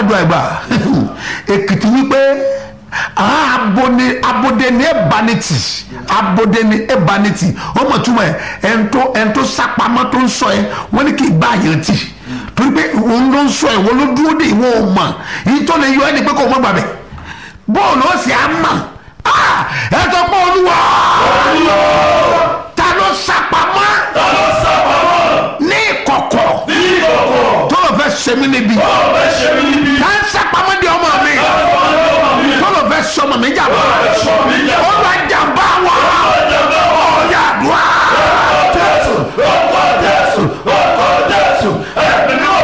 àdúrà ìgbà èkìtì wípé abode abode ni ebaniti abode ni ebaniti ó mọ̀ túmọ̀ ẹ̀ ẹ̀ńtó ẹ̀ńtó sápamọ́ tó ń sọ ẹ̀ wọ́n ní kí n bá yẹn tì torí pé òun ló ń sọ ẹ̀ wọ́n ló dúró de ìwọ ò mọ̀ èyí tó lè yọ ẹ́ ni pé kò mọ̀ gbàgbẹ́ bóòlù ó sì á mọ̀ ẹ̀ tó pọ̀ olúwa ta ló sápamọ́ ta ló sábàmọ́ ní ìkọ̀kọ̀ ní ìkọ̀kọ̀ tó lọ fẹ́ ṣe mí níbi tó fẹ́ ṣe mí níbi ta ń sápamọ́ di ọmọ mi tó lọ fẹ́ sọmọ mi jàmbá sọ mí jà ó lọ jàmbá wa ọjàmbá wọn. ọ̀yà àdúrà. Jésù ọkọ̀ Jésù ọkọ̀ Jésù ẹ̀mí náà.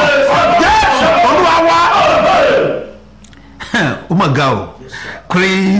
ó mà ga o kúrin